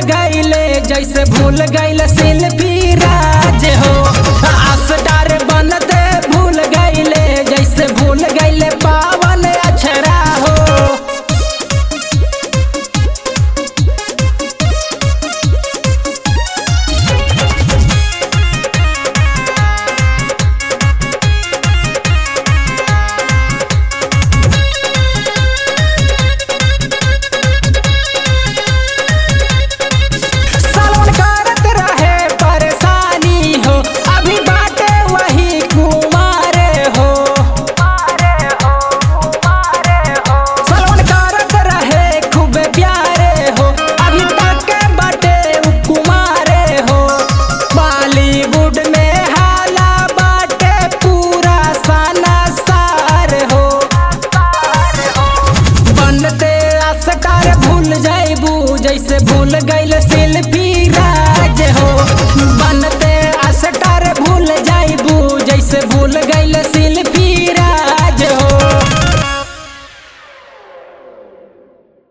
गईले जैसे भूल गईले सेल्फी राज हो आसटार बनते भूल गईले जैसे भूल गईले पावन अक्षरा हो सावन करत रहे परेशानी हो अभी बाटे वही कुमारे हो सावन करत रहे खूब प्यारे हो अभी तक के बाटे उ कुमारे हो बॉलीवुड में हाला बाटे पूरा सना सार हो बनते असकार भूल जाइबू जैसे भूल गईल सेल्फी राज हो बनते असकार भूल जाइबू जैसे भूल गईल सेल्फी